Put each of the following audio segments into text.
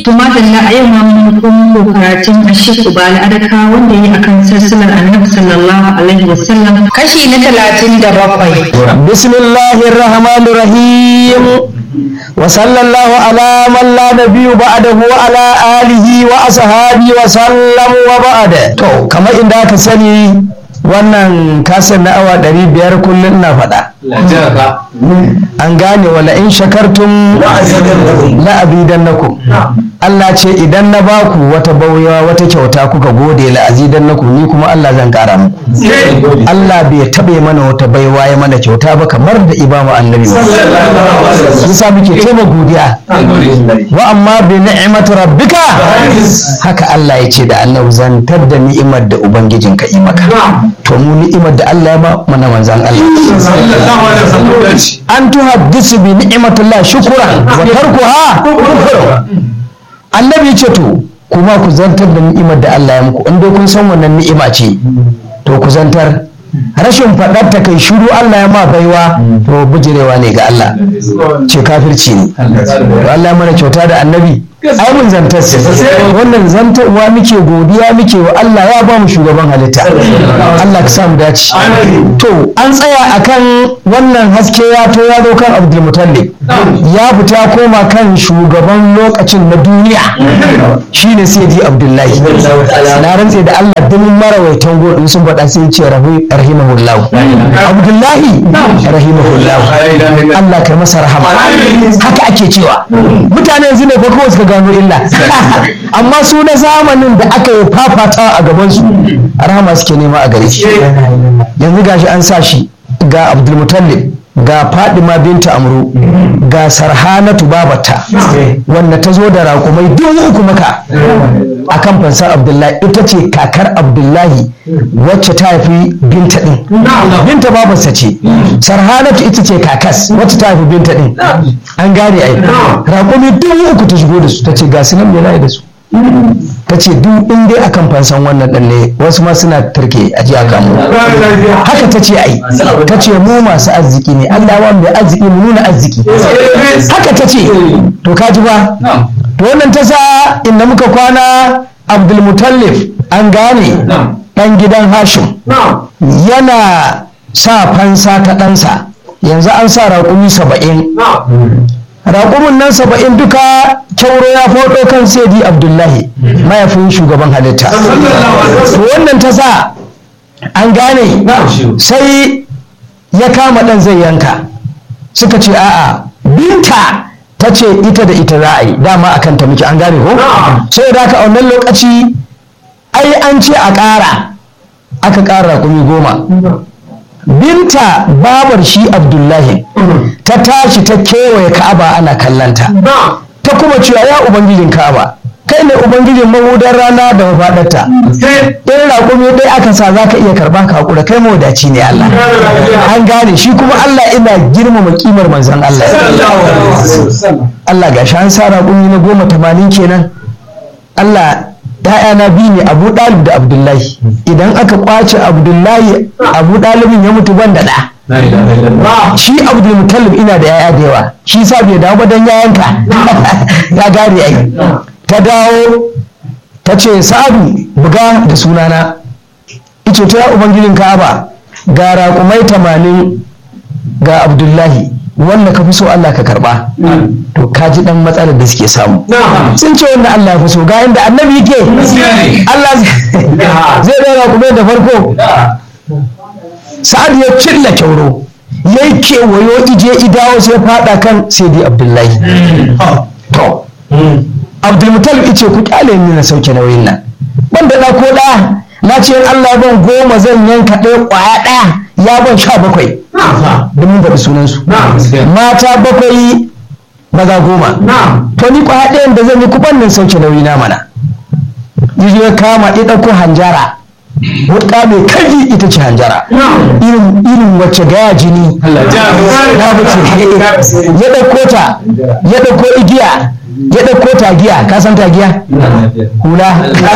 tumadalla a yau ma mun kuma karatun ashik ubali adaka wanda yi akan sassalar annabi sallallahu alaihi wasallam kashi na talatin da bakwai bismillahir rahmanir rahim wa sallallahu ala man la nabiyyu ba'dahu wa ala alihi wa ashabi wa sallam wa ba'da to kamar inda aka sani wannan kasan na awa 500 kullum na faɗa an gane wala in shakartum la azidannakum Allah ce idan na baku wata bauya wata kyauta kuka gode la azidannakum ni kuma Allah zan kara muku Allah bai taɓe mana wata baiwa ya mana kyauta ba kamar da ibamu annabi yasa muke taima godiya wa amma bi ni'mati rabbika haka Allah ya ce da annabi zantar da ni'imar da ubangijinka yi maka to mu ni'imar da Allah ya ba mana manzan Allah an tuhaddisu bi ni'matillah shukran wa tarkuha kufrun annabi ce to kuma ku zantar da ni'imar da Allah ya muku in dai kun san wannan ni'ima ce to ku zantar rashin faɗar ta kai shiru Allah ya ma baiwa to bijirewa ne ga Allah ce kafirci ne to Allah ya mana kyauta da annabi ai mun zantar wannan zantarwa muke godiya muke wa Allah ya ba mu shugaban halitta Allah ka sa mu dace to an tsaya akan wannan haske ya to ya zo kan Abdul Mutallib ya fita koma kan shugaban lokacin na duniya shine Sayyidi Abdullahi na rantse da Allah duk marawaitan godin sun faɗa sai ce rahimahullahu Abdullahi rahimahullahu Allah kai masa rahama haka ake cewa mutane yanzu ne fa kawai suka gano illa amma su na zamanin da aka yi fafata a gabansu rahama suke nema a gare shi yanzu gashi an sa shi ga abdulmutallib ga fadima binta amru ga sarhanatu babata wanda ta zo da raƙumai dubu uku maka a kan fansar abdullahi ita ce kakar abdullahi wacce ta haifi binta ɗin binta babarsa ce sarhanatu ita ce kakas wacce ta haifi binta ɗin an gane ai raƙumi dubu uku ta shigo da su ta ce ga su nan me da su ta ce duk in dai akan fansan wannan ɗan ne wasu ma suna turke a ji aka mu haka ta ce ai ta ce mu masu arziki ne Allah wa mai arziki mu nuna arziki haka ta ce to ka ji ba to wannan ta sa inda muka kwana Abdulmutallif an gane ɗan gidan Hashim yana sa fansa ta ɗansa yanzu an sa raƙumi saba'in raƙumin nan saba'in duka kyauro ya faɗo kan saidi abdullahi mayafin shugaban halitta to wannan ta sa an gane sai ya kama ɗan zai yanka suka ce a'a binta ta ce ita da ita za a yi dama a kanta muke an gane ko sai da ka a wannan lokaci ai an ce a ƙara aka ƙara raƙumi goma binta babar shi abdullahi ta tashi ta kewaye ka'aba ana kallanta ta kuma cewa ya ubangijin ka'aba kai ne ubangijin mahudan rana da mafaɗarta in raƙumi ɗaya aka sa za ka iya karɓa ka haƙura kai mawadaci ne Allah an gane shi kuma Allah ina girmama kimar manzon Allah Allah ga shi an sa raƙumi na goma tamanin kenan Allah ‘ya'yana biyu ne abu ɗalib da abdullahi idan aka kwace abdullahi abu ɗalibin ya mutu ban da ɗa shi abdul mutallib ina da ‘ya'ya da yawa shi sa bai dawo ba don yayanka ya gane ai ta dawo ta ce sa'adu buga da sunana ice ta ya ubangijin ka'aba ga raƙumai tamanin ga abdullahi wanda ka fi so Allah ka karba to ka ji dan matsalar da suke samu sun ce wanda Allah ya fi so ga inda annabi yake Allah zai dora kuma da farko sa'ad ya cilla kyauro ya yi kewayo ije idawo sai fada kan saidi abdullahi to abdulmutalib ice ku kyale ni na sauke nauyin nan ban da ko da na ce Allah ban goma zan yanka ɗaya ƙwaya ɗaya ya ban sha bakwai da mun faɗi sunansu mata bakwai maza goma to ni kwa ɗayan da zan yi kuban nan sauke nauyi na mana yi ya kama ya ɗauko hanjara wuka mai kaji ita ce hanjara irin wacce gaya jini ya bace ya ɗauko ta ya ɗauko igiya ya ɗauko tagiya ka san tagiya hula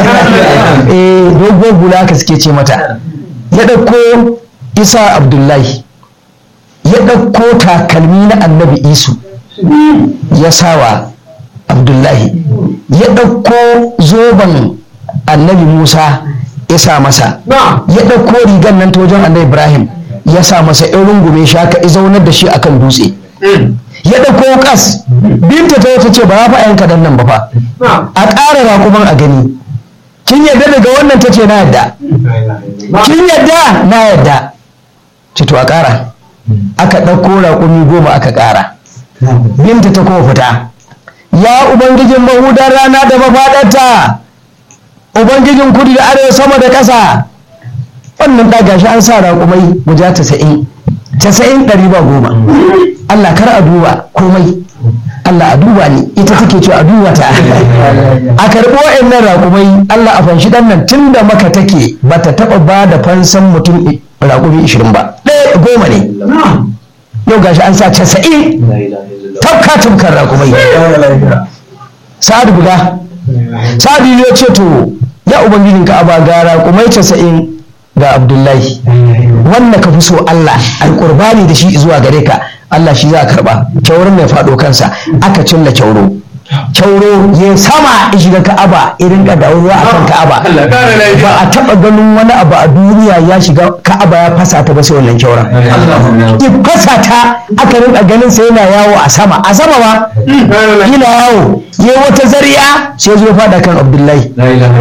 eh dogon hula ka suke ce mata ya ɗauko isa abdullahi ya ɗauko takalmi na annabi isu ya sawa abdullahi ya ɗauko zoben annabi musa ya sa masa ya ɗauko rigan nan ta wajen annabi ibrahim ya sa masa in rungume shi haka ya zaunar da shi akan dutse ya ɗauko kas binta ta wata ce ba za fa yanka dan nan ba fa a ƙara raƙuman a gani kin yadda daga wannan ta ce na yadda kin yadda na yadda ce to a ƙara aka ɗauko raƙumi goma aka ƙara binta ta kuma fita ya ubangijin mahudan rana da mafaɗarta ubangijin kudu da arewa sama da ƙasa wannan ɗaga shi an sa raƙumai guda tasa'in tasa'in ɗari ba goma Allah kar a duba komai Allah a duba ni ita take ce a duba ta a karɓi wa'annan raƙumai Allah a fanshi ɗan nan tun da maka take ba ta taɓa ba da fansan mutum raƙumi ishirin ba ɗaya goma ne yau gashi an sa casa'in tafka tafkar raƙumai sa'ad guda sa'ad ya ce to ya ubangijin ka aba ga raƙumai casa'in ga abdullahi wanda ka fi so Allah alƙurbani da shi zuwa gare ka Allah shi za a karɓa kyaurin mai faɗo kansa aka cilla kyauro kyauro ya sama ya shiga ka'aba irin ka dawo ruwa akan ka'aba ba a taɓa ganin wani abu a duniya ya shiga ka'aba ya fasa ta ba sai wannan kyauran ya fasa ta aka rinka ganin sa yana yawo a sama a sama ba yana yawo ya wata zariya sai zo faɗa kan abdullahi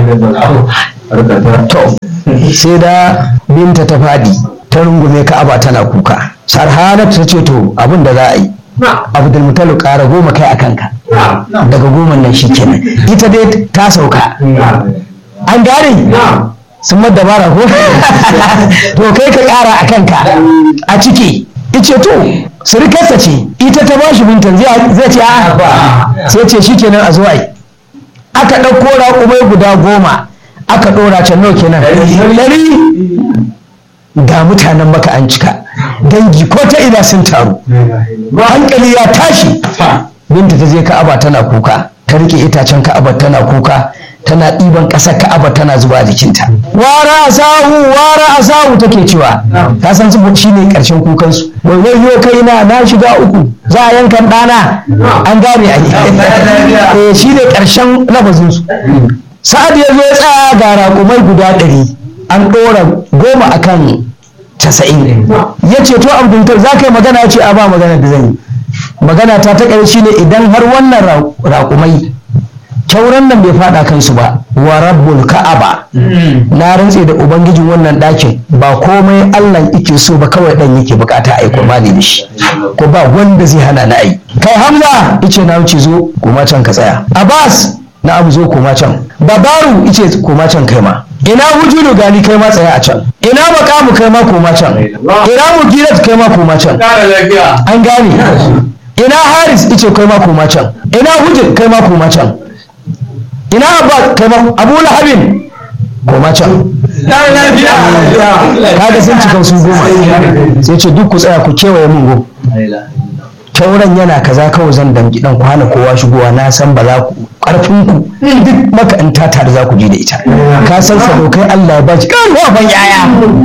to sai da binta ta faɗi ta rungume ka'aba tana kuka sarhanat ta ce to abin da za a yi abdul mutalu ƙara goma kai a kanka daga goma nan shi kenan ita dai ta sauka an gane sun madda bara ko to kai ka ƙara a kanka a ciki ice to surukarsa ce ita ta bashi bintan zai ce a sai ce shi kenan a zo ai aka ɗauko raƙumai guda goma aka ɗora can nawa kenan ɗari ga mutanen maka an cika dangi ko ta ina sun taru hankali ya tashi binta ta je ka'aba tana kuka ta rike itacen ka'aba tana kuka tana ɗiban ƙasar ka'aba tana zuba jikinta wara asahu wara asahu take cewa ta san su shi ne ƙarshen kukansu wai wai yo kai na na shiga uku za a yankan ɗana an gane a yi shi ne ƙarshen lafazinsu sa'ad ya zo ya tsaya ga raƙumai guda ɗari an ɗora goma akan casa'in ya ce to abdulkar za ka yi magana ya ce a ba magana da zan yi magana ta ta ƙarshe ne idan har wannan raƙumai kyauran nan bai faɗa kansu ba wa rabbul ka'aba na rantse da ubangijin wannan ɗakin ba komai allah yake so ba kawai ɗan yake bukata a yi qurbani da shi ko ba wanda zai hana na yi kai hamza ice na wuce zo kuma can ka tsaya abbas na abu zo koma can babaru ice koma can kai ma ina wujudu gani kai ma tsaya a can ina makamu kai ma koma can ina mugirat kai ma koma can an gane ina haris ice kai ma koma can ina hujjar kai ma koma can ina abba kai ma abu lahabin koma can kaga sun cika su goma sai ce duk ku tsaya ku kewaye mun go kyauran yana kaza kawai zan dangi dan kwana kowa shigowa na san ba za ku karfin ku duk maka in ta tare za ku ji da ita ka san sadokai Allah ya baci kan ban yaya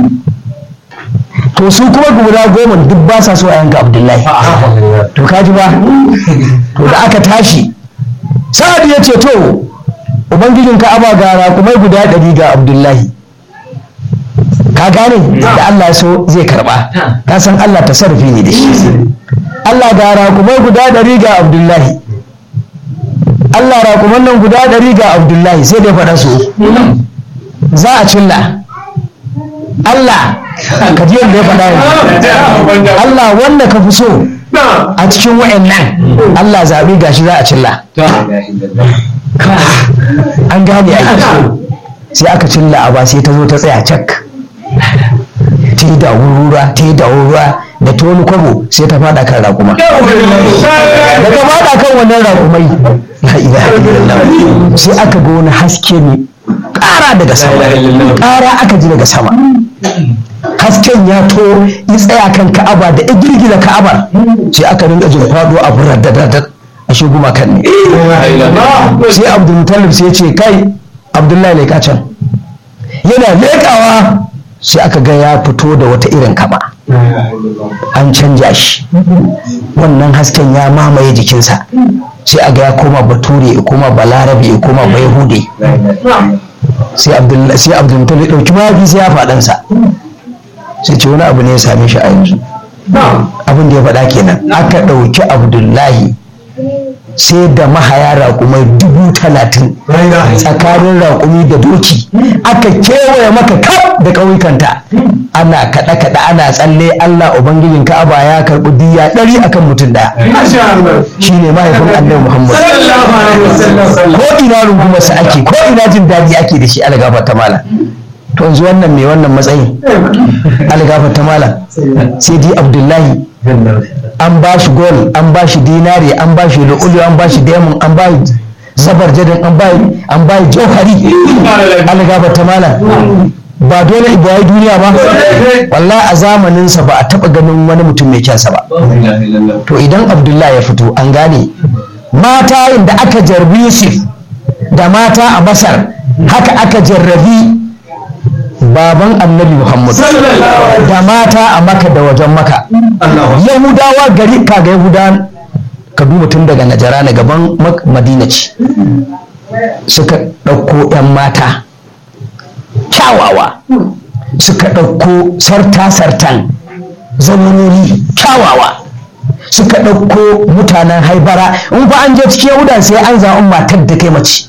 to su kuma guda goma duk ba sa so a yanka Abdullahi to ka ji ba to da aka tashi sa'ad ya ce to ubangijin ka aba gara kuma guda ɗari ga Abdullahi ka gane da Allah so zai karba ka san Allah tasarrufi ne da shi Allah ga rakumai guda ɗari ga Abdullahi Allah rakuman nan guda ɗari ga Abdullahi sai dai faɗa su za a cilla Allah ka ji yadda ya faɗa yanzu Allah wanda ka fi so a cikin wa'annan Allah zaɓi gashi za a cilla an gane a sai aka cilla a ba sai ta zo ta tsaya cak ta yi da wurura ta yi da wurura da ta wani kwabo sai ta fada kan raƙuma da ta fada kan wannan raƙumai la ilaha illallah sai aka ga wani haske ne ƙara daga sama ƙara aka ji daga sama hasken ya to ya tsaya kan ka'aba da ya girgiza ka'aba sai aka rinka jin faɗo a burar da da a shi gumakan ne sai abdulmutalib sai ce kai abdullahi ne can yana leƙawa sai aka ga ya fito da wata irin kaba an canja shi wannan hasken ya mamaye jikinsa sai a ga ya koma bature ya koma balarabe ya koma bayahude sai abdullahi sai abdulmutal ya ɗauki mafi sai ya faɗansa sai ce wani abu ne ya same shi a yanzu abin da ya faɗa kenan aka ɗauki abdullahi sai da mahaya raƙumai dubu talatin tsakanin raƙumi da doki aka kewaye maka kaf da ƙauyukanta ana kaɗe-kaɗe ana tsalle Allah Ubangijin Ka'aba ya karɓi diya ɗari akan mutum ɗaya shi ne mahaifin annabi Muhammad ko ina rungumarsa ake ko ina jin daɗi ake da shi algafa ta mala to yanzu wannan mai wannan matsayin algafa ta mala sai di Abdullahi an ba shi gol an ba shi dinari an ba shi lu'ulu an ba shi diamond an ba shi zabar jadin an ba an ba shi jauhari algaba ta mala ba dole ibrahim duniya ba wallahi a zamaninsa ba a taba ganin wani mutum mai kyansa ba to idan abdullahi ya fito an gane mata da aka jarbi yusuf da mata a masar haka aka jarrabi baban annabi muhammad da mata a maka da wajen maka yahudawa gari kaga yahuda ka duba tun daga najara na gaban madina ce suka ɗauko 'yan mata kyawawa suka ɗauko sarta-sartan zamanoni kyawawa suka ɗauko mutanen haibara in fa an je cikin yahuda sai an zaɓi matar da kai mace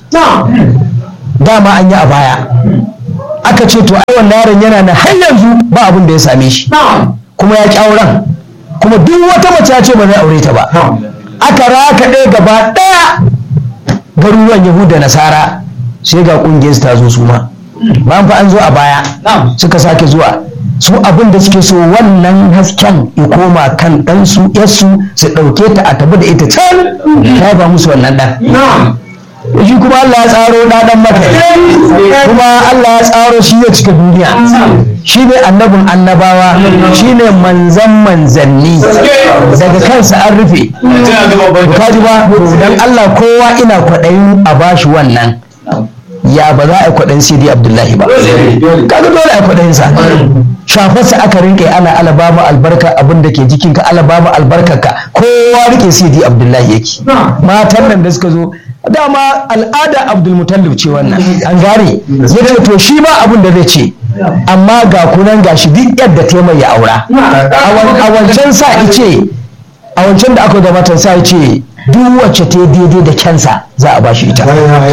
dama an yi a baya aka ce to ai wannan yaron yana na har yanzu ba abin da ya same shi kuma ya ki auren kuma duk wata mace ya ce ba zai aure ta ba aka raka ɗaya gaba ɗaya garuruwan yahuda nasara sai ga ƙungiyar ta zo su ma ba fa an zo a baya suka sake zuwa su abin da suke so wannan hasken ya koma kan ɗansu yarsu su ɗauke ta a tabi da ita can ta ba musu wannan ɗan shi kuma Allah ya tsaro ɗaɗan maka kuma Allah ya tsaro shi ya cika duniya shi ne annabin annabawa shi ne manzan manzanni daga kansa an rufe kaji ba dan Allah kowa ina kwaɗayin a bashi wannan ya ba za a yi kwaɗayin sidi abdullahi ba kaga dole a yi kwaɗayin sa shafarsa aka rinka ana alabama albarka abin da ke jikinka alabama albarkarka kowa rike sidi abdullahi yake matan nan da suka zo dama al'ada abdulmutallib ce wannan an gane ya ce to shi ba abin da zai ce amma ga kunan gashi duk yadda ta mai ya aura a wancan sa ice a wancan da aka gabatar sa ce duk wacce ta daidai da kyansa za a bashi ita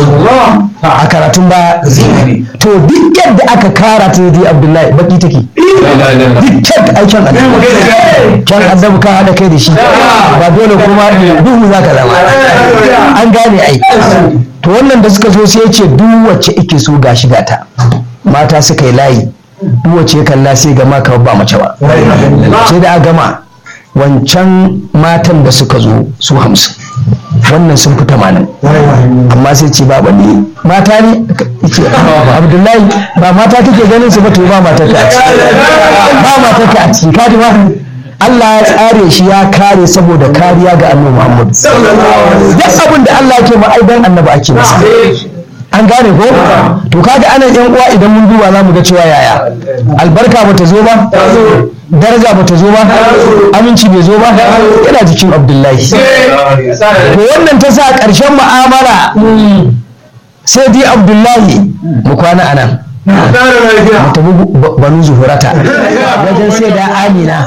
a karatun ba to duk yadda aka kara ta daidai abdullahi baki take duk kyan aikin annabi kyan annabi ka haɗa kai da shi ba dole kuma duhu za ka zama an gane ai to wannan da suka zo sai ce duk wacce ike so ga shiga ta mata suka yi layi duk wacce ya kalla sai gama ka ba mace ba sai da a gama wancan matan da suka zo su hamsin wannan sun fi tamanin amma sai ce ba ne mata ne ce abdullahi ba mata kake ganin su ba to ba mata ka a ciki ba mata ka a ciki kaji ba Allah ya tsare shi ya kare saboda kariya ga annabi Muhammad duk abin da Allah yake ma ai dan annabi ake masa an gane ko to kaga anan yan uwa idan mun duba za mu ga cewa yaya albarka bata zo ba daraja bata zo ba aminci bai zo ba yana jikin abdullahi to wannan ta sa ƙarshen mu'amala sai dai abdullahi mu kwana anan mu tafi banu zuhurata wajen sai da amina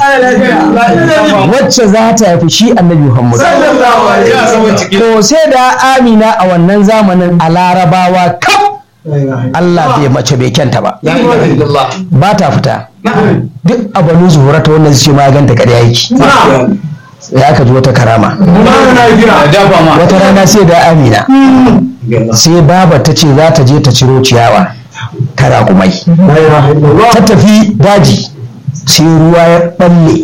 wacce za ta haifi shi annabi muhammad to sai da amina a wannan zamanin a larabawa kaf Allah bai mace bai kyanta ba ba ta fita duk a banu zuhurata wannan su ce ma ganta ƙarya yake ya aka ji wata karama wata rana sai da amina sai baba ta ce za ta je ta ciro ciyawa ta raƙumai ta tafi daji sai ruwa ya balle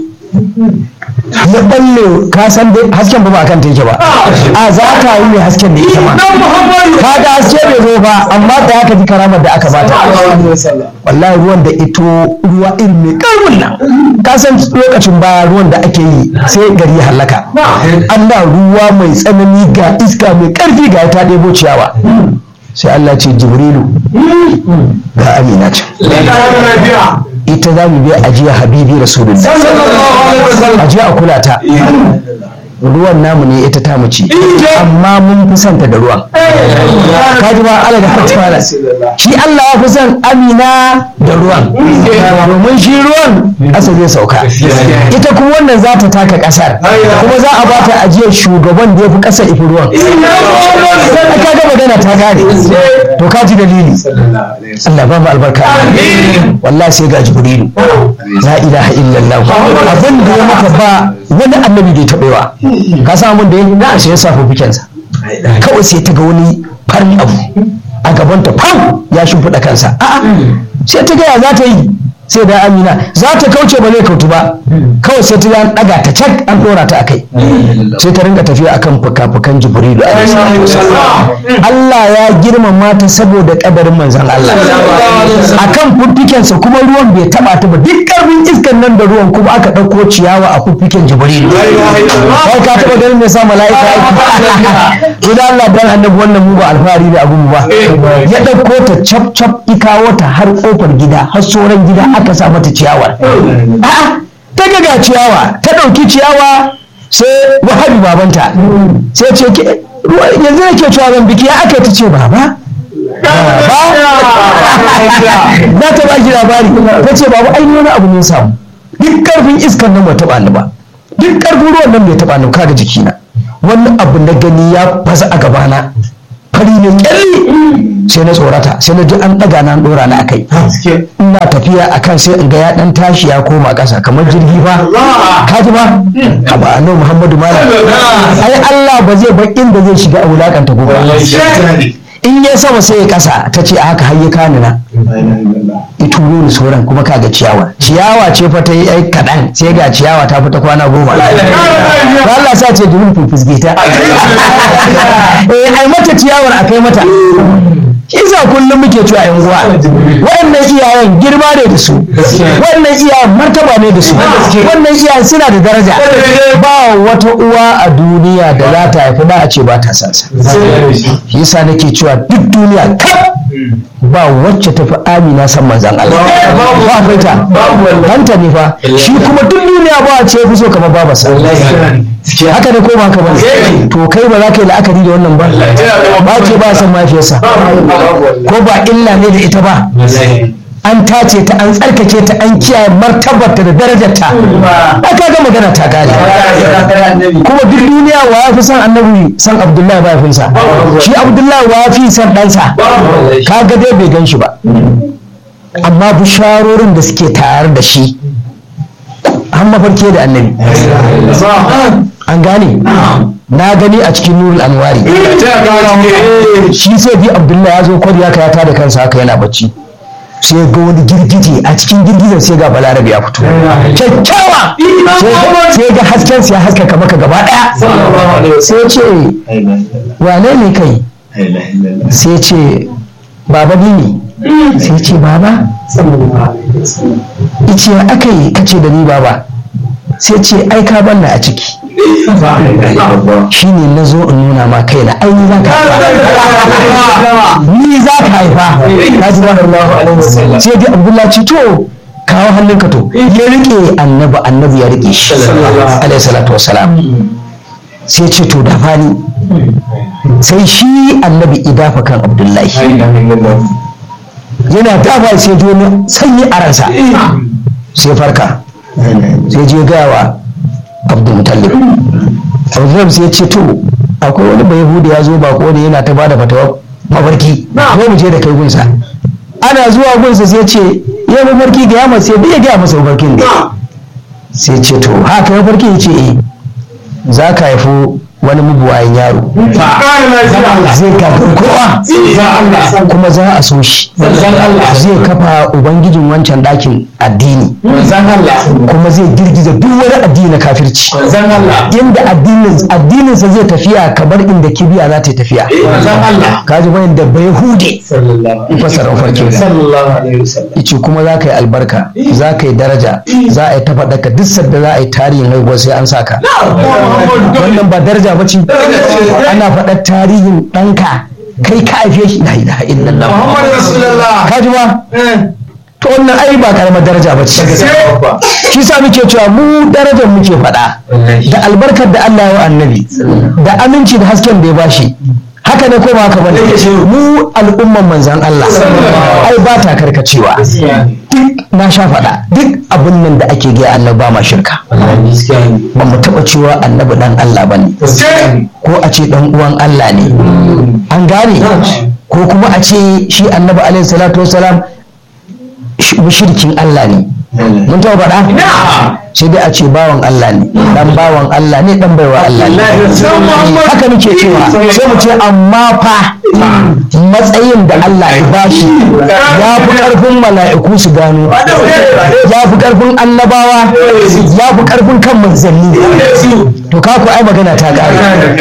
ya balle ka san dai hasken ba ba kan take ba a za ta yi mai hasken da ita ma ka ga haske bai zo ba amma da aka ji karamar da aka bata wallahi ruwan da ito ruwa irin mai karfin nan ka san lokacin baya ruwan da ake yi sai gari ya halaka Allah ruwa mai tsanani ga iska mai karfi ga ta ɗebo ciyawa sai Allah ce jibrilu ga amina ce ita za mu biya ajiya habibi rasulullah ajiya a kula ta ruwan namu ne ita ta ce amma mun fi santa da ruwan kaji ba Allah da fatwala shi Allah ya fi son Amina da ruwan domin shi ruwan ƙasa zai sauka ita kuma wannan za ta taka ƙasar kuma za a bata ajiyar shugaban da ya fi ƙasar ifi ruwan ka ga magana ta gane to ka ji dalili Allah ba mu albarka wallahi sai ga jibrilu la ilaha illallah abin da ya maka ba wani annabi da ya taɓewa ka san abin da ya na sai ya sa fikensa kawai sai ta ga wani farin abu a gabanta fam ya shimfiɗa kansa a'a sai ta gaya za ta yi sai da amina za ta kauce ba zai kautu ba kawai sai ta ga an ɗaga ta cak an ɗora ta akai sai ta ringa tafiya akan fuka-fukan jibrilu Allah ya girmama ta saboda kadarin manzon Allah akan fuffikensa kuma ruwan bai taba ta ba duk karfin iskan nan da ruwan kuma aka ɗauko ciyawa a fuffiken jibrilu kai ka taba ganin me sa mala'ika aiki idan Allah dan annabi wannan mu ba alfahari da abu ba ya ɗauko ta cap cap ikawo ta har kofar gida har sauran gida aka sa mata ciyawar a'a ta ga ciyawa ta ɗauki ciyawa sai wahabi babanta sai ce yanzu nake cewa zan biki ya aka ta ce baba na ta ba ki labari ta ce baba ai wani abu ne samu duk karfin iskan nan bai taɓa ni ba duk karfin ruwan nan bai taɓa ni kaga jikina wani abu na gani ya fasa a gabana fari ne kyalli sai na tsorata sai na ji an ɗaga na ɗora na akai ina tafiya akan sai in ga ya ɗan tashi ya koma ƙasa kamar jirgi fa ka ji ba haba annabi muhammadu malam ai Allah ba zai bar inda zai shiga a wulakanta gobe in ya sama sai ya kasa ta ce a haka har ya kani na ituro ni sauran kuma kaga ciyawa ciyawa ce fa ta yi ai kaɗan sai ga ciyawa ta fita kwana goma ba Allah sa ce dumin fufusge ta eh ai mata ciyawar akai mata isa kullum muke cewa yan uwa waɗannan iyayen girma ne da su waɗannan iyayen martaba ne da su wannan iyayen suna da daraja ba wata uwa a duniya da za ta haifi da a ce ba ta sansa yasa nake cewa duk duniya kaf ba wacce tafi amina san manzan Allah ba akwai ta hanta ne fa shi kuma duk duniya ba a ce fi so kamar babarsa haka ne ko ba haka ba to kai ba za ka yi la'akari da wannan ba ba ce ba san mafiyarsa ko ba illa ne da ita ba an tace ta an tsarkake ta an kiyaye martabarta da darajarta aka ga magana ta gane kuma duk duniya wa ya fi san annabi san abdullahi ba ya fi sa shi abdullahi wa ya fi san ɗansa kaga dai bai gan shi ba amma bisharorin da suke tare da shi an mafarki da annabi an gane na gani a cikin nurul anwari shi sai bi abdullahi ya zo kwariya ka ya tada kansa haka yana bacci sai ga wani girgije a cikin girgijen sai ga balarabe ya fito kyakkyawa sai ga hasken ya haskaka maka gaba daya sai ce wane ne kai sai ce baba ni ne sai ce baba ice aka yi kace da ni baba sai ce ai ka banna a ciki shi ne na zo in nuna ma kaina ai ni za ka haifa ni za ka haifa ka ji ba sai dai abdullahi ce to kawo hannunka to ya rike annabi annabi ya rike shi alaihi salatu wassalam sai ce to da fani sai shi annabi idafa kan abdullahi yana dafa sai ji wani sanyi a ransa sai farka sai je gaya wa abdulmutallib abdulmutallib sai ce to akwai wani bai hudu ya zo bako da yana ta bada fatawa mafarki ko mu je da kai gunsa ana zuwa gunsa sai ce ya mafarki ga yamma sai bai gaya masa mafarkin ne sai ce to haka mafarki ya ce eh za ka haifu wani mubuwayin yaro zai kafin kowa kuma za a so shi zai kafa ubangijin wancan ɗakin addini kuma zai girgiza duk wani addini na kafirci inda addininsa zai tafiya kamar inda kibiya za ta tafiya kaji bayan da bai hude fasarar farkin ice kuma za ka yi albarka za ka yi daraja za a yi ta faɗaka duk sadda za a yi tarihin haihuwa sai an saka wannan ba daraja ba ce ana faɗar tarihin ɗanka kai ka haife shi la ilaha illallah ka ji ba to wannan ai ba karamar daraja ba ce shi sa muke cewa mu darajar muke faɗa da albarkar da Allah ya wa annabi da aminci da hasken da ya bashi haka ne ko ba haka bane mu al'umman manzan Allah ai ba ta karkacewa duk na sha faɗa duk abin nan da ake gaya annabi ba ma shirka ba mu taɓa cewa annabi dan Allah bane ko a ce dan uwan Allah ne an gane ko kuma a ce shi annabi alaihi salatu wasalam mushrikin Allah ne mun taɓa faɗa sai dai a ce bawan Allah ne dan bawan Allah ne dan baiwa Allah ne haka muke cewa sai mu ce amma fa matsayin da Allah ya bashi ya fi karfin mala'iku su gano ya fi karfin annabawa ya fi karfin kan manzanni to kaku ai magana ta gane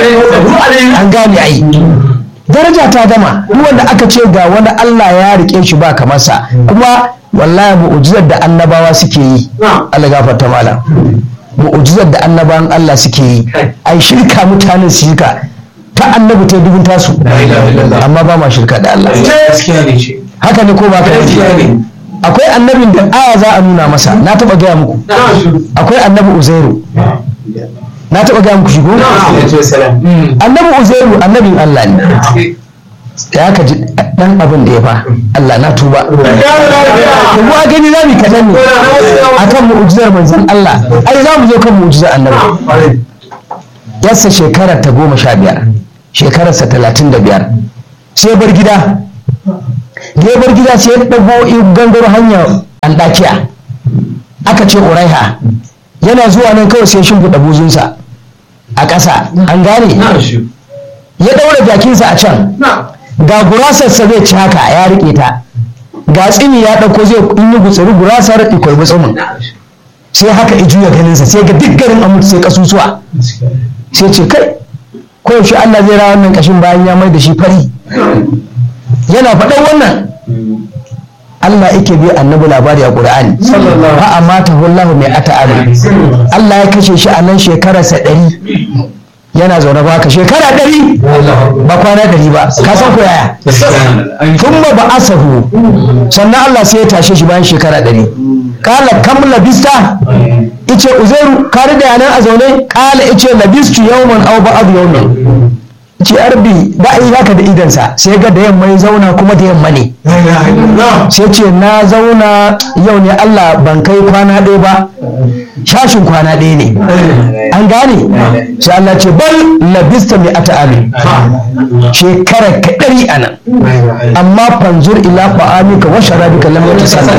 an gane ai daraja ta gama duk wanda aka ce ga wani Allah ya rike shi ba kamarsa kuma wallahi mu'ujizar da annabawa suke yi Allah gafarta malam mu'ujizar da annabawan Allah suke yi ai shirka mutanen su shirka ta annabi ta dubin tasu amma ba ma shirka da Allah haka ne ko ba ka akwai annabin da aya za a nuna masa na taba gaya muku akwai annabi uzairu na taba gaya muku shigo annabi uzairu annabin Allah ne da aka ji dan abin da ya fa Allah na tuba kuma a gani za mu kaɗan ne a kan mu'ujizar manzon Allah ai za mu zo kan mu'ujizar annabi yassa shekarar ta goma sha biyar shekararsa talatin da biyar sai bar gida ya bar gida sai ya ɗago gangaro hanyar andakiya aka ce uraiha yana zuwa nan kawai sai shimfiɗa buzunsa a ƙasa an gane ya ɗaura jakinsa a can ga gurasarsa zai ci haka ya riƙe ta ga tsini ya ɗauko zai in yi gutsari gurasar ikwai butsumin sai haka i juya ganinsa sai ga duk garin amurci sai kasusuwa sai ce kai ko yaushe Allah zai rawa wannan kashin bayan ya mai da shi fari yana faɗan wannan Allah yake bi annabi labari a Qur'ani fa amata wallahu mai ata Allah ya kashe shi a nan shekararsa ɗari yana zaune ba ka shekara ɗari ba kwana ɗari ba ka san ko yaya tun ba ba asahu sannan Allah sai ya tashe shi bayan shekara ɗari kala kam labista ice uzairu ka da yanan a zaune kala ice labistu yawman aw ba'd yawmin ce arbi ba a yi haka da idansa sai ga da yamma ya zauna kuma da yamma ne sai ce na zauna yau ne Allah ban kai kwana ɗaya ba shashin kwana ɗaya ne an gane sai Allah ce bal labista mai ata ami shekara ka ɗari a nan amma fanzur ila ba'amika wa sharabika lam yatasanna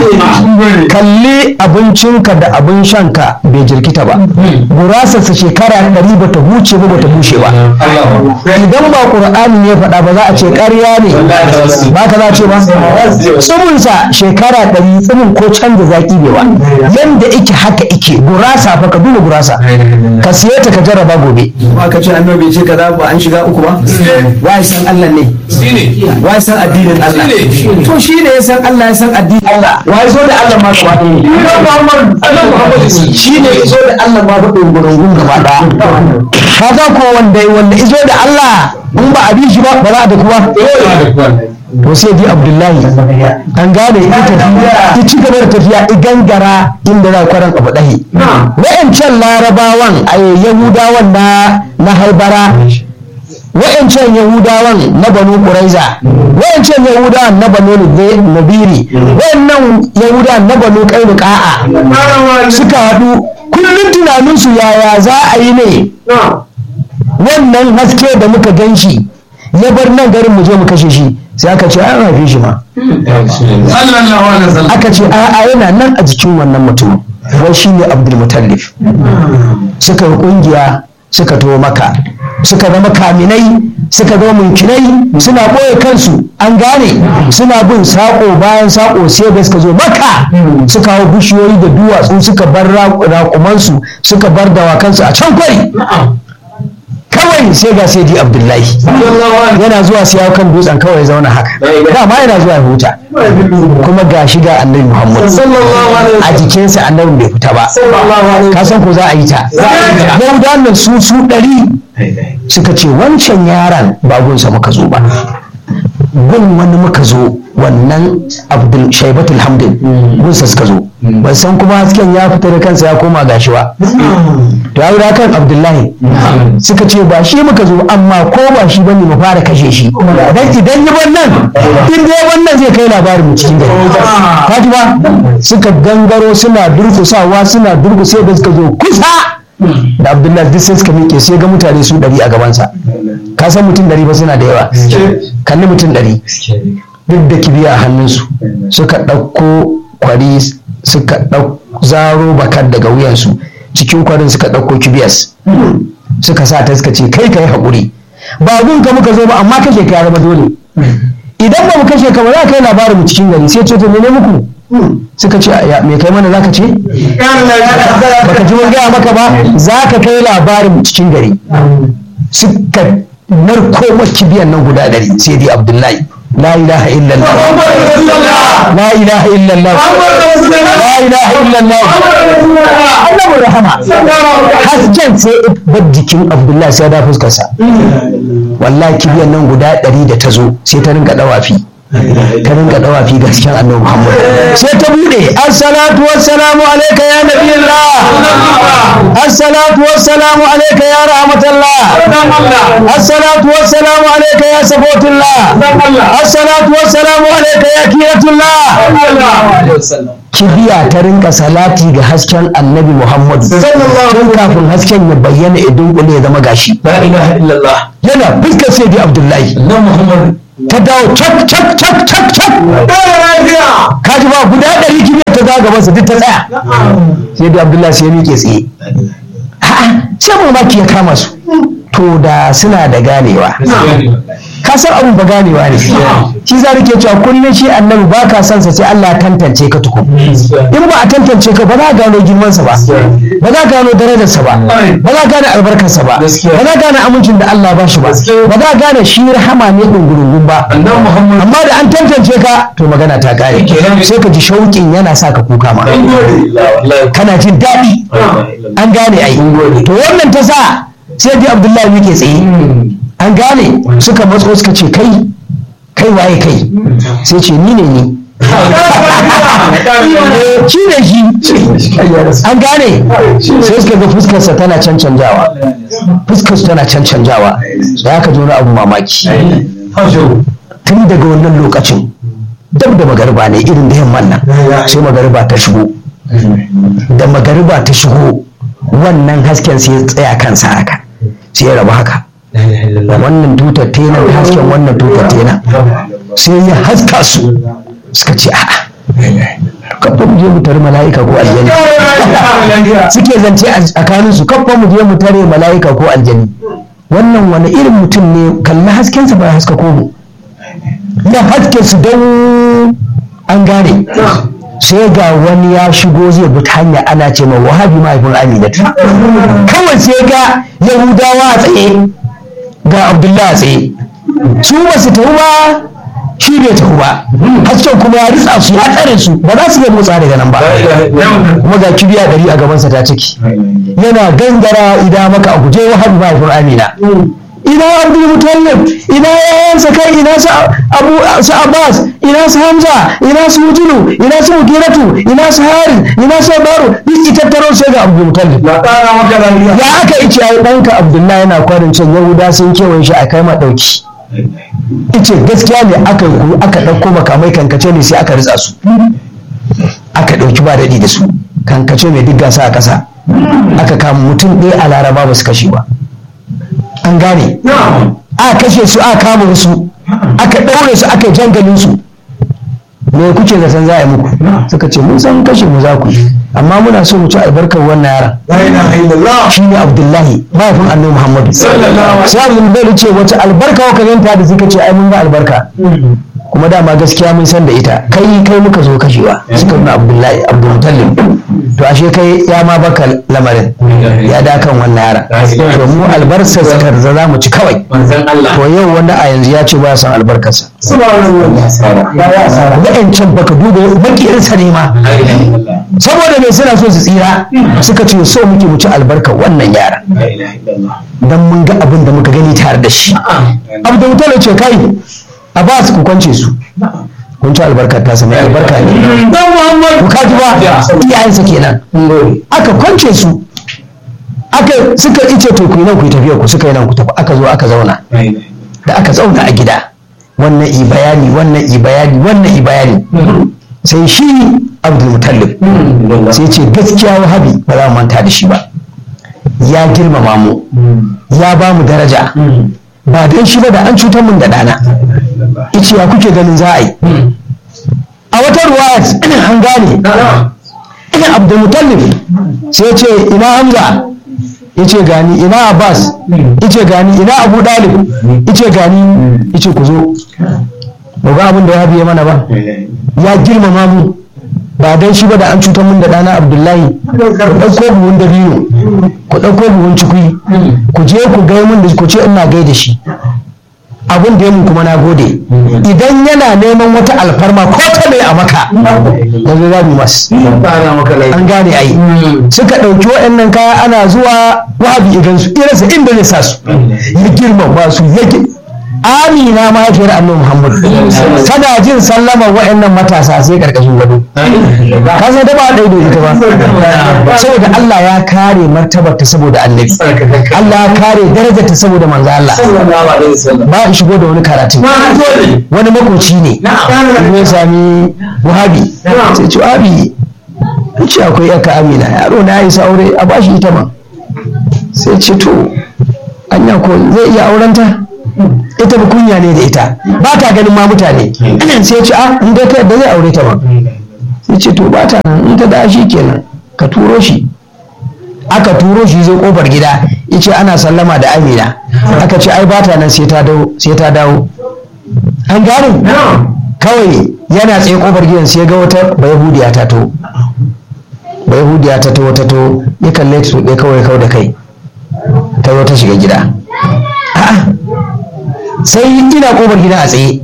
kalli abincinka da abin shanka bai jirkita ba gurasarsa shekara ɗari bata huce ba bata bushe ba idan ba ƙur'ani ne faɗa ba za a ce ƙarya ne ba ka za a ce ba tsumunsa shekara ɗari tsumun ko canza zaƙi bai ba yanda ike haka ike gurasa fa ka duba gurasa ka siye ta ka jarraba gobe ba ka ce annabi ce kaza ba an shiga uku ba wai san Allah ne wai san addinin Allah to shi ne ya san Allah ya san addinin Allah wai zo da Allah ma gaba ɗaya shi ne ya zo da Allah ma faɗin gurungun gaba ɗaya ka ko wanda wanda izo da Allah in ba a bi shi ba ba za a da kuwa to sai ji abdullahi an gane ita tafiya ci gaba da tafiya i gangara inda za kwaran abu ɗahi wa'ancan larabawan a yahudawan na na haibara wa'ancan yahudawan na banu ƙuraiza wa'ancan yahudawan na banu nabiri wa'annan yahudawan na banu ƙainuka'a suka haɗu kullum tunaninsu yaya za a yi ne wannan haske da muka gan shi ya bar nan garin mu je mu kashe shi sai aka ce an haife shi ma aka ce a'a yana nan a jikin wannan mutum wai shi ne abdulmutallif suka yi kungiya suka to maka suka zama kaminai suka zama munkinai suna ɓoye kansu an gane suna bin saƙo bayan saƙo sai da suka zo maka suka hau bishiyoyi da duwatsu suka bar raƙumansu suka bar dawakansu a can kwari kawai sai ga sai di abdullahi yana zuwa sai ya kan dutsen kawai ya zauna haka dama yana zuwa ya huta kuma ga shi ga annabi muhammad a jikinsa annabin bai fita ba ka san ko za a yi ta yahudawan nan su su ɗari suka ce wancan yaron ba gunsa muka zo ba gun wani muka zo wannan abdul shaibatul hamdin gunsa suka zo ban san kuma hasken ya fita da kansa ya koma gashi ba to ya da kan abdullahi suka ce ba shi muka zo amma ko ba shi bane mu fara kashe shi dan idan yi wannan in dai wannan zai kai labarin mu cikin gari ka ji ba suka gangaro suna durkusawa suna durkusa da suka zo kusa da abdullahi duk sai suka miƙe sai ga mutane su ɗari a gabansa ka san mutum ɗari ba suna da yawa kalli mutum ɗari duk da kibiya a hannunsu suka ɗauko kwari suka ɗau zaro bakar daga wuyansu cikin kwarin suka ɗauko kibiyas suka sa ta suka ce kai kai haƙuri ba gun ka muka zo ba amma kashe ka ya zama dole idan ba mu kashe ka ba za ka yi labarin mu cikin gari sai ce to mene muku suka ce ya me kai mana zaka ce baka ji mun gaya maka ba zaka kai labarin cikin gari suka narko kibiyan nan guda ɗari sai dai abdullahi la ilaha illallah la ilaha illallah la ilaha illallah annabi rahama hasken sai bar jikin abdullahi sai da fuskarsa wallahi kibiyan nan guda ɗari da ta zo sai ta rinka dawafi ta rinka dawafi gaskiyan annabi Muhammad sai ta bude assalatu wassalamu alayka ya nabiyullah assalatu wassalamu alayka ya rahmatullah assalatu wassalamu alayka ya safotullah assalatu wassalamu alayka ya kiratullah kibiya ta rinka salati ga hasken annabi Muhammad tun kafin hasken ya bayyana idan kule ya zama gashi yana fuskar sai bi Abdullahi ta dawo cak cak cak cak cak kaji ba guda ɗari kibiyar ta zaga masa duk ta tsaya sai da abdullahi sai ya miƙe tsaye sai mamaki ya kama su to da suna da ganewa ka san abin ba ganewa ne shi za ke cewa kullum shi annabi ba ka son sa sai Allah ya tantance ka tukun in ba a tantance ka ba za ka gano girmansa ba ba za ka gano darajarsa ba ba za ka gane albarkarsa ba ba za ka gane amincin da Allah ba shi ba ba za ka gane shi rahama ne ɗungurungun ba amma da an tantance ka to magana ta kare sai ka ji shauƙin yana sa ka kuka ma kana jin daɗi an gane ai to wannan ta sa sai dai abdullahi muke tsaye an gane suka matso suka ce kai kai waye kai sai ce ni ne ni shi ne shi an gane sai suka ga fuskarsa tana cancanjawa fuskarsa tana cancanjawa da aka ji wani abu mamaki tun daga wannan lokacin dab da magariba ne irin da yamman nan sai magariba ta shigo da magariba ta shigo wannan hasken sai ya tsaya kansa haka sai ya rabu haka wannan tutar tena hasken wannan tutar tena sai ya haska su suka ce a'a kafa mu je mu tare mala'ika ko aljani suke zance a tsakanin su kafa mu je mu tare mala'ika ko aljani wannan wani irin mutum ne kalli haskensa ba haska ko mu ya haske su don an gane sai ga wani ya shigo zai bi hanya ana ce ma wahabi mahaifin aminatu kawai sai ga yahudawa a tsaye ga abdullahi a tsaye su ba su tafi ba shi bai tafi ba hasken kuma ya ritsa su ya tsare su ba za su iya motsa daga nan ba kuma ga kibiya ɗari a gabansa ta ciki yana gangara idan maka a guje wahabi mahaifin amina ina abdul mutallib ina yayansa kai ina su abu su abbas ina su hamza ina su mujulu ina su mugiratu ina su haris ina su baro duk ita taro sai ga abdul mutallib ya aka ice ai danka abdullahi yana kwarin can yahuda sun kewaye shi a kai ma dauki ice gaskiya ne aka aka dauko makamai kankace ne sai aka ritsa su aka dauki ba daɗi da su kankace mai duk gasa a ƙasa aka kama mutum ɗaya a laraba ba su kashe ba an gane a kashe su a kama wasu aka ɗaure su aka jangalin su me kuke zaton za a yi muku suka ce mun san kashe mu za ku amma muna so mu ci albarkar wannan yaran shi ne abdullahi mahaifin annabi muhammadu sai abdul bai ce wace albarka ka yanta da suka ce ai mun ga albarka kuma dama gaskiya mun san da ita kai kai muka zo kashewa suka nuna abdullahi abdulmutallib to ashe kai ya ma baka lamarin ya da kan wannan yara to mu albarsa karza za mu ci kawai to yau wanda a yanzu ya ce ba san albarkarsa wa'ancan baka duba makiyarsa ne ma saboda mai suna so su tsira suka ce so muke mu ci albarkar wannan yara dan mun ga abin da muka gani tare da shi abdulmutallib ce kai a ba su ku kwance su kun ci albarkar ta mai albarka ne ku kaji ba iyayensa kenan aka kwance su aka suka ice to ku yi nan ku yi tafiya ku suka yi nan ku tafi aka zo aka zauna da aka zauna a gida wannan i bayani wannan i bayani wannan i bayani sai shi abdul mutallib sai ce gaskiya wahabi ba za mu manta da shi ba ya girmama mu ya ba mu daraja ba don shi ba da an cutar mun da ɗana ice ya kuke ganin za a yi a wata ruwa an gane ina abdul mutallib sai ce ina hamza yace gani ina abbas yace gani ina abu dalib yace gani yace ku zo ba ga abin da ya biye mana ba ya girmama mu ba dan shi ba da an cutar mun da dana abdullahi ku ɗauko buhun da biyu ku ɗauko buhun cikui ku je ku gai mun da ku ce ina gai da shi abin da ya mun kuma na gode idan yana neman wata alfarma ko ta mai a maka yanzu za mu masu an gane ai suka ɗauki waɗannan kaya ana zuwa wahabi idan su irinsa inda zai sa su ya girmama su ya amina mahaifiyar annabi muhammad tana jin sallamar waɗannan matasa sai karkashin gado ka san da ba ɗaya da ita ba saboda Allah ya kare martabar ta saboda annabi Allah ya kare darajar ta saboda manzo Allah ba in shigo da wani karatu wani makoci ne ya sami wahabi sai ce wahabi ce akwai yaka amina yaro na yi aure a bashi ita ma sai ce to anya ko zai iya aurenta ita ba kunya ne da ita ba ta ganin ma mutane sai ce a in dai ta yadda zai aure ta ba sai ce to ba ta nan in ta da shi kenan ka turo shi aka turo shi zai kofar gida yace ana sallama da amina aka ce ai ba ta nan sai ta dawo sai ta dawo an gane kawai yana tsaye kofar gidan sai ga wata bayahudiya ta to bayahudiya ta to ta to ya kalle ta ɗaya kawai kawai da kai ta zo ta shiga gida a'a sai ina kofar gidan a tsaye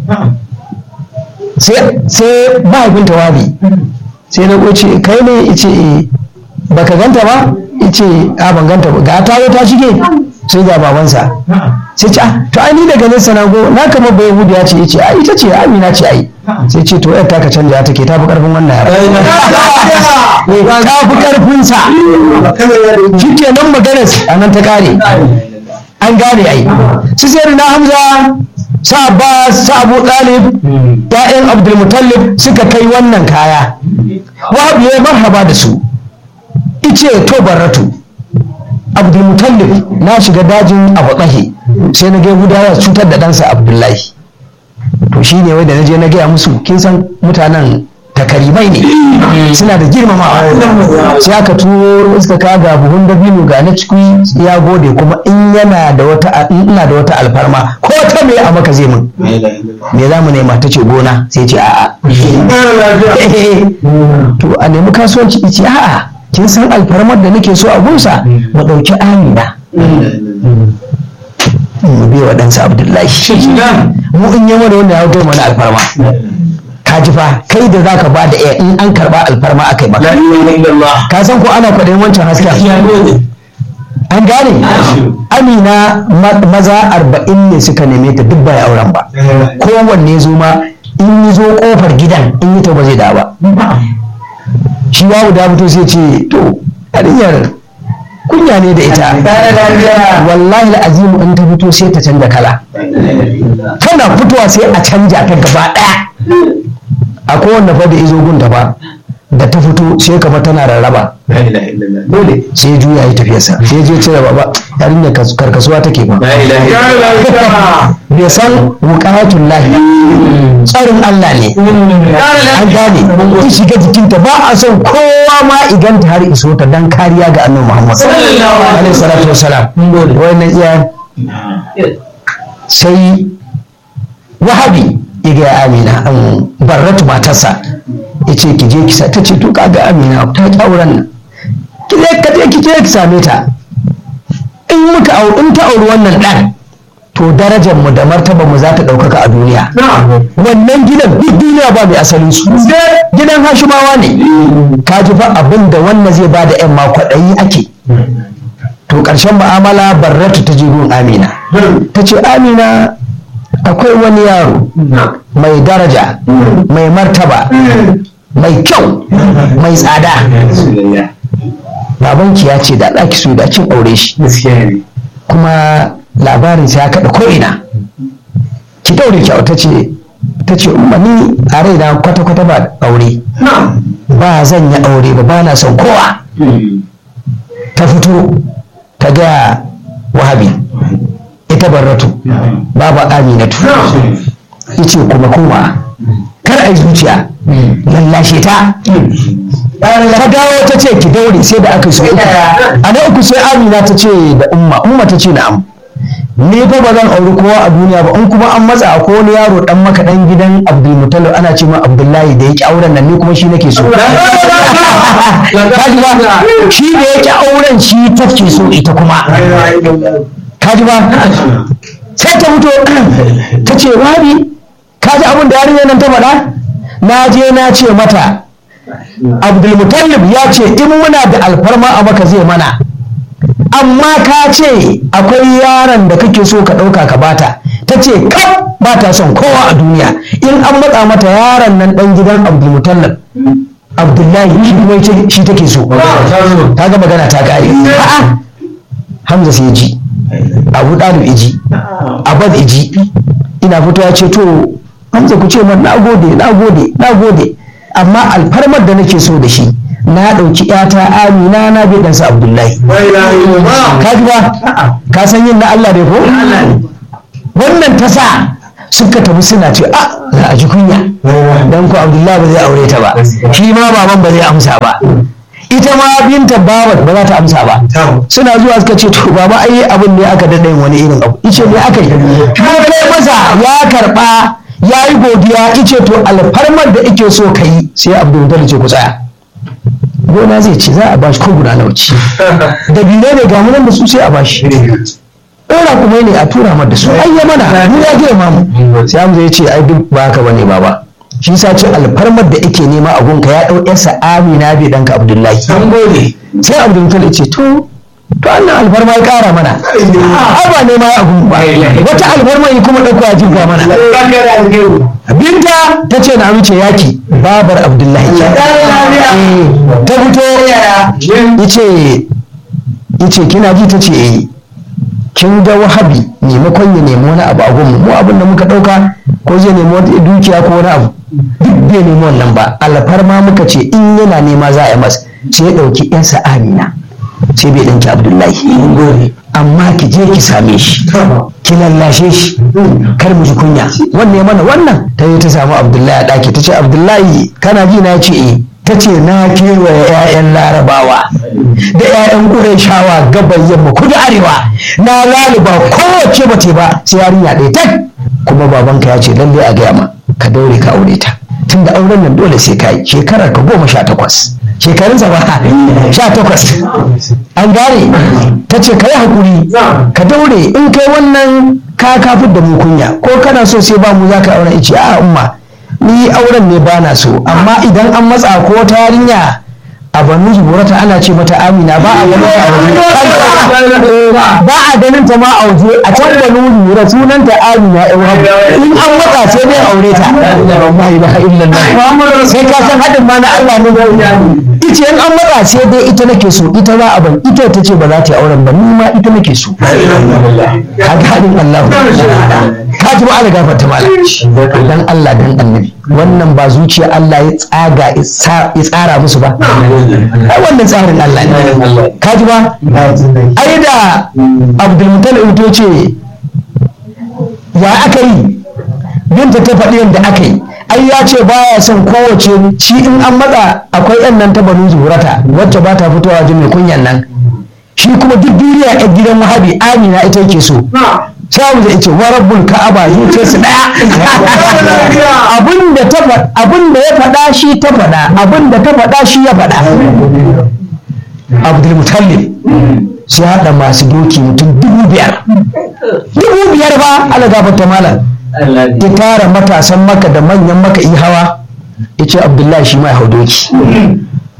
sai mahaifinta wabi sai na kwace kai ne ice baka ganta ba ice a ban ganta ba ga ta ta shige sai ga babansa sai ce to ai ni daga nesa na go na kama bai hudu ya ce yace ai ita ce amina ce ai sai ce to yar taka canja take ta fi karfin wannan yara ta fi karfin sa shike nan maganar a nan ta kare an gane ai su sai na hamza sa abbas sa abu talib ya'yan abdulmutallib suka kai wannan kaya wahab ya marhaba da su ice to barratu abdulmutallib na shiga dajin abu tsahi sai na ga gudawa cutar da ɗansa abdullahi to shi ne wai da na je na gaya musu kin san mutanen takaribai ne suna da girmamawa sai aka turo suka ka ga buhun dabino ga na ciki ya gode kuma in yana da wata ina da wata alfarma ko ta me a maka zai mun me za mu nema ta ce gona sai ce a'a to a nemi kasuwanci ce a'a kin san alfarmar da nake so a gunsa mu ɗauki amina mu bai wa ɗansa abdullahi mu in yi mana wanda ya hau mana alfarma ka ji fa kai da zaka ba da iya in an karba alfarma aka yi maka ka san ko ana kwaɗayin wancan hasken an gane amina maza arba'in ne suka neme ta duk bai auren ba kowanne zo ma in yi zo kofar gidan in yi ta ba zai da ba shi babu da fito sai ce to yarinyar kunya ne da ita wallahi azimu in ta fito sai ta canza kala tana fitowa sai a canja ta gaba ɗaya a kowanne fa da izo gunta ba da ta fito sai kama tana rarraba dole sai juya yi tafiyarsa sai je cire baba yarinya karkasuwa take ba bai san wukatun lahi tsarin Allah ne an gane in shiga jikinta ba a son kowa ma iganta har iso ta dan kariya ga annabi Muhammad alaihi salatu wassalam wannan iya sai wahabi iga ya amina an barratu matarsa ya ce ki je ki sa ta ce to kaga amina ta ki auren nan ki je ka je ki je ki same ta in muka au in ta auri wannan dan to darajar mu da martaba mu za ta ɗaukaka a duniya wannan gidan duk duniya ba mai asalin su gidan hashimawa ne ka ji fa abin da wannan zai ba da yan makwaɗayi ake to ƙarshen mu'amala barratu ta je gun amina ta ce amina akwai wani yaro mai daraja mai martaba mai kyau mai tsada babanki ya ce da ɗaki so da cin aure shi kuma labarin ya kaɗa ko'ina ki daure kyau ta ce ta ce umma ni a raina kwata-kwata ba aure ba zan yi aure ba ba na son kowa ta fito ta ga wahabi ita barratu baba aminatu yace kuma kuma kar a yi zuciya lallashe ta ta dawo ta ce ki daure sai da aka so uku a na uku sai amina ta ce da umma umma ta ce na'am ni fa ba zan auri kowa a duniya ba in kuma an matsa ko wani yaro dan maka dan gidan abdulmutalib ana ce ma abdullahi da yake auren nan ni kuma shi nake so kaji ba shi da yake auren shi take so ita kuma kaji ba sai ta fito ta ce wabi kaji abin da yarinyar nan ta faɗa na je na ce mata abdulmutallib ya ce in muna da alfarma a maka zai mana amma ka ce akwai yaron da kake so ka ɗauka ka bata ta ce kaf ba ta son kowa a duniya in an matsa mata yaron nan ɗan gidan abdulmutallib abdullahi shi kuma shi take so ta ga magana ta kare a'a hamza sai ji abu ɗalib iji abad iji ina fito ya ce to hamza ku ce man na gode na gode na gode amma alfarmar da nake so da shi na ɗauki ‘yata amina na bai ɗansa abdullahi ka ji ba ka san yin na Allah ne ko wannan ta sa suka tafi suna ce a za a ji kunya dan ko abdullahi ba zai aure ta ba shi ma baban ba zai amsa ba ita ma binta babat ba za ta amsa ba suna zuwa suka ce to baba ai abin ne aka daɗa wani irin abu ice ne aka yi mun kai masa ya karɓa ya yi godiya ice to alfarmar da ike so ka yi sai abdul ce ku tsaya gona zai ce za a bashi ko guda nawa ce da bine ne ga nan da su sai a bashi ɗora kuma ne a tura mar da su ai ya mana mu ya gina mamu sai amza ya ce ai duk ba haka bane baba shi sa ce alfarmar da ake nema a gunka ya ɗau yarsa amina bai ɗanka abdullahi sai abdul ya ce to to annan alfarma ya ƙara mana ai ba nema ya gun ba wata alfarma ya kuma ɗauko ya jinka mana binta ta ce na amince yaki babar abdullahi ta fito yace yace kina ji ta ce eh kin ga wahabi maimakon ya nemi wani abu a gunmu mu abin da muka dauka ko zai nemi wata dukiya ko wani abu duk bai nemi wannan ba alfarma muka ce in yana nema za a yi masa sai ya dauki yansa amina sai bai danki abdullahi amma ki je ki same shi ki lallashe shi kar mu ji kunya wanne ya mana wannan ta yi ta samu abdullahi a ɗaki ta ce abdullahi kana ji na ce eh ta ce na kewaye 'ya'yan larabawa da 'ya'yan ƙurayshawa gabar yamma kudu arewa na laluba kowace bace ba sai yarinya ɗaya tak kuma babanka ya ce lallai a gaya ma ka daure ka aure ta tunda auren nan dole sai ka yi shekarar ka goma sha takwas shekarunsa ba sha takwas an gane ta ce ka yi haƙuri ka daure in kai wannan ka kafin da mu kunya ko kana so sai ba mu za ka auren ice a umma ni auren ne ba na so amma idan an matsa ko ta yarinya a banu zuburata ana ce mata amina ba a ganin ta a waje ba a ganin ta ma a waje a can banu zubura sunan ta amina yan wabu in an matsa sai dai aure ta la ilaha illallah sai ka san hadin ma na Allah ne ice in an matsa sai dai ita nake so ita za a ban ita ta ce ba za ta yi auren ba ni ma ita nake so kaga hadin Allah ka ji ba ala gafarta malam dan Allah dan annabi wannan ba zuciya Allah ya tsaga ya tsara musu ba ai wannan tsarin Allah ne ka ji ba ai da Abdul Muttalib to ce ya aka yi binta ta faɗi yadda aka yi ai ya ce baya son kowace shi in an matsa akwai yan nan ta banu zurata wacce ba ta fitowa jin mai kunyan nan shi kuma duk duniya a gidan wahabi amina ita yake so sai mu zai ce wa rabbul ka'aba zuciyar su daya abin da ta abin da ya faɗa shi ta faɗa abin da ta faɗa shi ya faɗa abdul mutallib sai haɗa masu doki mutum dubu biyar dubu biyar ba ala gafarta malam ya tara matasan maka da manyan maka yi hawa ya ce abdullahi shi mai hau doki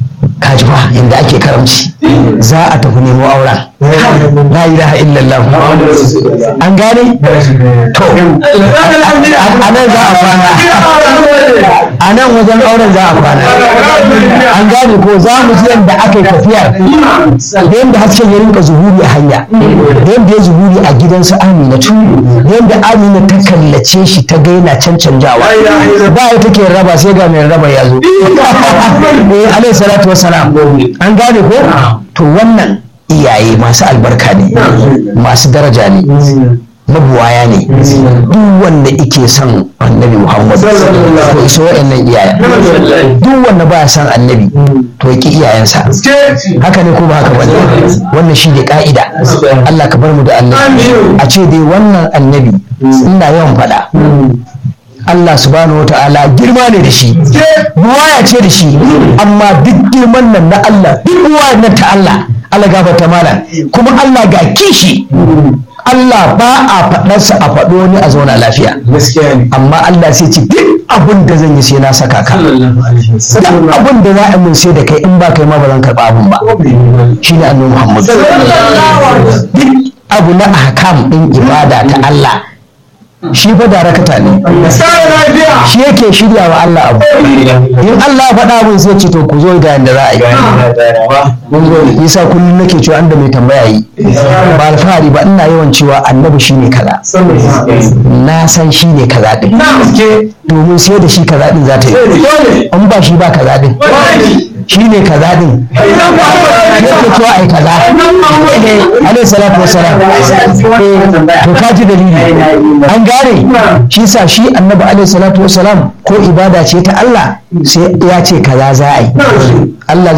kaji ba inda ake karamci za a tafi nemo auren la ilaha illallah an gane to a nan za a kwana a nan wajen auren za a kwana an gane ko za mu ji yadda aka yi tafiyar da yadda hasken ya rinka zuhuri a hanya da yadda ya zuhuri a gidansu aminatu da yadda amina ta kallace shi ta ga yana cancanjawa ba ya take raba sai ga mai raba ya zo eh alaihi salatu wassalam an gane ko to wannan iyaye masu albarka ne masu daraja ne mabuwaya ne duk wanda ike son annabi muhammad to iso wa'annan iyayen duk wanda ba son annabi to ya ki iyayensa haka ne ko ba haka bane wannan shi ne ka'ida Allah ka bar mu da annabi a ce dai wannan annabi ina yawan faɗa Allah subhanahu wa ta'ala girma ne da shi buwaya ce da shi amma duk girman nan na Allah duk buwaya nan ta Allah Allah gafarta mana kuma Allah ga kishi Allah ba a faɗarsa a faɗo wani a zauna lafiya amma Allah sai ce duk abin da zan yi sai na saka ka duk abin da za a min sai da kai in ba kai ma ba zan karɓa abin ba shine annabi Muhammad duk abu na ahkam din ibada ta Allah shi fa darakata ne shi yake shirya wa Allah abu in Allah ya faɗa abin sai ce to ku zo da yanda za a yi yasa kullum nake cewa anda mai tambaya yi ba alfahari ba ina yawan cewa annabi shine kaza na san shine kaza din domin sai da shi kaza din za ta yi in ba shi ba kaza din shi ne kaza din yake cewa ai kaza alaihi salatu wassalam to ka ji dalili an gane shi sa shi annabi alaihi salatu wassalam ko ibada ce ta Allah sai ya ce kaza za a yi Allah